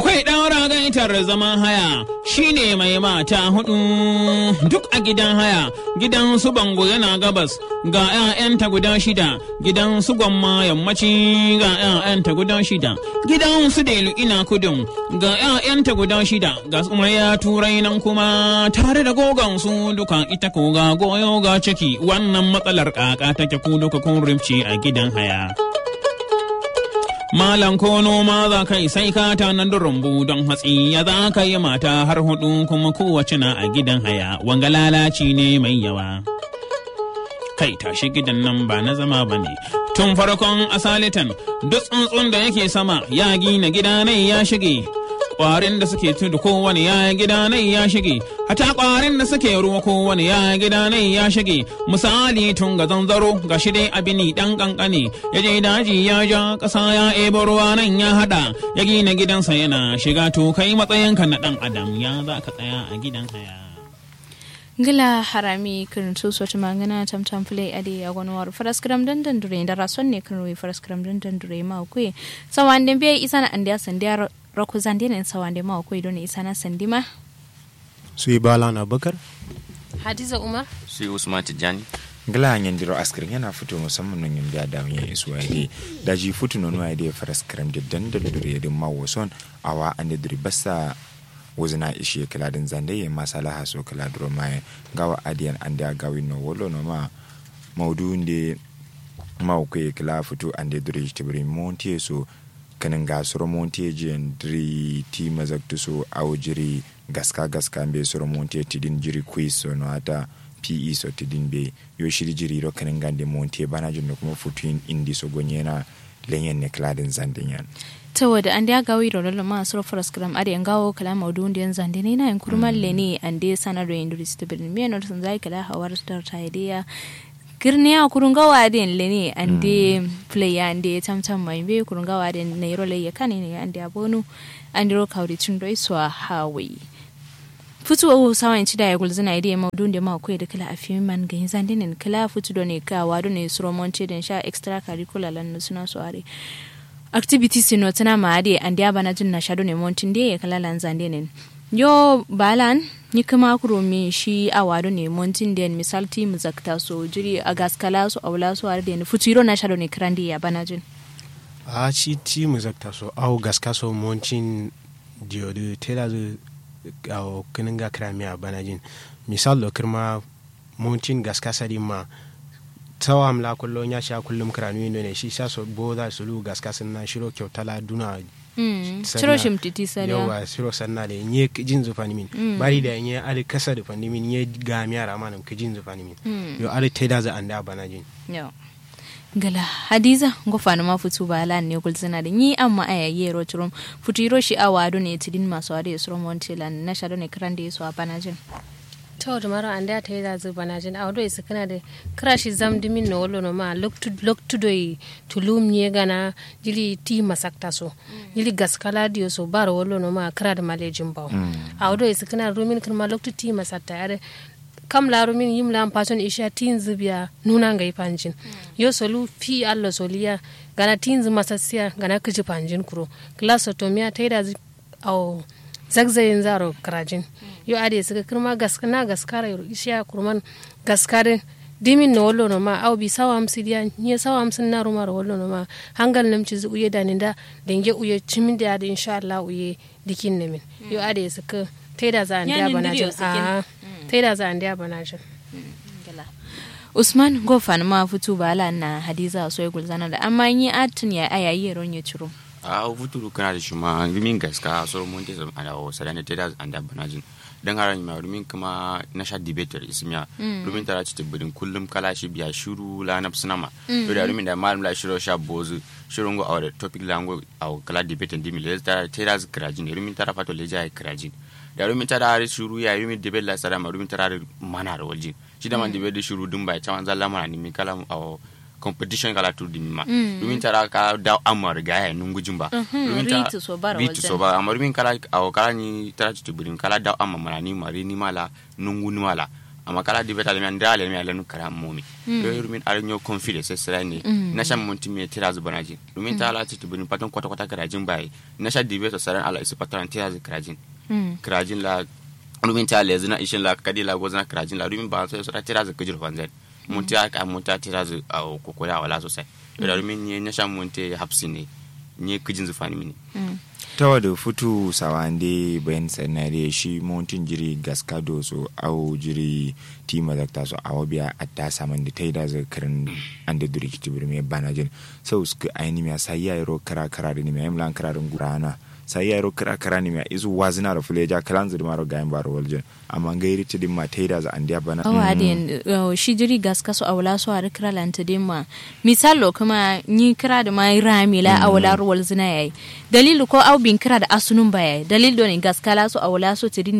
Akwai ɗaura gaitar zaman haya shine mai mata hudu duk a gidan haya gidan su bango yana gabas ga 'ya'yanta guda shida gidan su gwamma yammaci ga 'ya'yanta guda shida gidan su delu ina kudin ga 'ya'yanta guda shida ga ya turai nan kuma tare da gogon su duka ita ko ga goyo ga ciki wannan matsalar kaka take ku duka kun rifci a gidan haya. Malam ko noma za ka yi sai ka tanar da rumbu don hatsi ya za ka yi mata har hudu kuma kowace na a gidan haya wanga lalaci ne mai yawa. Kai tashi gidan nan ba na zama ba ne. Tun farkon asalitan duk tsuntsun da yake sama ya gina gida nai ya shige. Ƙwarin da suke tudu kowane ya gida nai ya shige, hata ƙwarin da suke ruwa kowane ya gida nai ya shige. Misali tun ga zanzaro ga shi dai abini ɗan ƙanƙane, ya je daji ya ja ƙasa ya ebo ruwa nan ya haɗa, ya gina gidansa yana shiga to kai matsayinka na ɗan adam ya za ka tsaya a gidan haya. ngila harami kirin su sotu mangana tam tam play ade ya gono war faras kram dan dan dure da rason ne kin ruwi faras kram dan dan dure ma ku sawan den be isana andiya sandiya roku zande ne sawan den ma ku don isana sandima su yi bala na bakar hadiza umar su usman tijjani ngala nyandiro askirin yana fito musamman nan yin da dawo yin isu aide da ji futu no no aide faras kram da dan da dure da mawo son awa ande dure basta wuzina ishi kiladin zande ye masala so kiladro mae gawa adiyan ande gawi no wolo no ma maudu nde mau ke kila futu ande dure tibri montie so kanin ga soro montie jiyan diri ti mazaktu so au jiri gaska gaska be soro montie tidin jiri quiz so no ata pe so tidin be yo shiri jiri ro kanin gande montie bana jin kuma futu indi so gonyena lenyen ne kiladin zande yan ta wada an da gawi da lolo ma sura faras kram ari an gawo kala maudu ndi yan zande ne na yan kurman le ne an de sanar da induri stabilin me no sun zai kala hawar star ta idea girne ya kurun gawa da le ne an de play ya an de tam tam mai be kurun gawa da ne ro le ya kane ne an de abonu an de ro kawri tun do iswa hawi futu o sawan ci da ya gulzina idea maudu ndi ma ko da kala afi man ga zande ne kala futu do ne ka wado ne suro monche den sha extra curricular lan suna so are activities no tana maade andi abana jin na shado ne montin de ya kala lanzande ne yo balan ni kuma kuro mi shi awado ne montin de misal team zakta so jiri a gaskala so awla so ar de futuro na shado ne krandi ya bana jin a ci ti mu zakta so au gaska so moncin dio de tela de au kininga krami a banajin misal lo kirma moncin gaska sadi ma tawa amla kullum ya sha kullum kiranu indo ne shi sa so bo za su lu gaska sun na shiro kyautala duna shiro shimtiti sariya yawa shiro sanna da nye jin zufani min bari da nye ali kasa da fani min nye ga mi ara manam ka jin zufani min yo ali teda za anda bana jin yo gala hadiza ngofana ma futu ba lan ne kul sana da ni amma aya yero turum futu iro shi awado ne tidin masu ade suro montelan na shado ne krande so bana jin to da mara an da ta yi da zuba na jin audo isa kana da krashi zam dimin na wolo no ma loktu doi tulum nye gana jili ti masakta so jili gaskala diyo so bar wolo no ma kra da malejin baw audo isa kana rumin kan ma loktu ti masakta yare kam la rumin yim la pason isha tin zubiya nuna ngai panjin yo solu fi allo soliya gana tin zu masasiya gana kiji panjin kuro glasotomia ta yi da au zagzayin zaro karajin yo ade suka kirma gaskana gaskara yo isha kurman gaskarin dimin na wallo ma au bi sawa amsi dia nye sawa amsin na rumar wallo ma hangal namci zu uye danin da denge uye cimin da da insha Allah uye dikin ne min yo ade suka taida za an dia banajin a taida za an dia banajin Usman gofan ma fitu bala na Hadiza so gulzana da amma yi atin ya ayayi ron ya ciro a futuru kana da shi ma rumin gaska so mun te ada o sadane te da anda banajin dan haran ma rumin kuma na sha debater ismiya rumin tara ci tibbin kullum kala shi biya shiru la na sinama to da rumin da malum la shiro sha bozu shirun go awar topic lango aw kala debater dimi le tara te da krajin rumin tara fato le jai krajin da rumin tara har shuru ya rumin debate la sadama rumin tara mana da waljin shi da man debate shuru dum bai chawan zalla mana ni mi kala aw competition kala tur dimi ma domin tara ka da amar ga ya nun gujin ba domin ta ritu so bara ritu so ba amma domin kala aw kala ni tara ci tubirin kala da amma mana ni mari ni mala nun guni mala amma kala di beta lemian dale mi alanu kara momi do rumin aranyo confidence sai sira ne na shan mun timi tira zu banaji rumin ta ala titu bin patun kwata kwata karajin bai na sha di beta saran ala isu patran tira zu karajin karajin la rumin ta le zina ishin la kadi la gozna karajin la rumin ba sai sura tira zu kujur fanzan mun ta ka mun ta tira zu kokora wala sosai da rumin ne na shan mun te hapsi ne ne kujin zu fani mini tawa da futu sawande bayan sanare shi mountain jiri gaskado so au jiri tima zakta so awo biya atta saman da taida za karin an da duri kiti birme bana jin sau suka aini miya sai ya yaro kara kara da ni miya imlan kara da gurana sai ya yaro kara kara ni miya izu wazina da fuleja kalan zuri maro gayan baro waljin amma gairi ti dimma taida za an dia bana awa adin shi jiri gaska so awla so ar kira lanta dimma misalo kuma ni kira da mai ramila awla ruwal zina yayi dalilu ko au bin kira da asunun baya dalil do ne gaskala so awla so tidin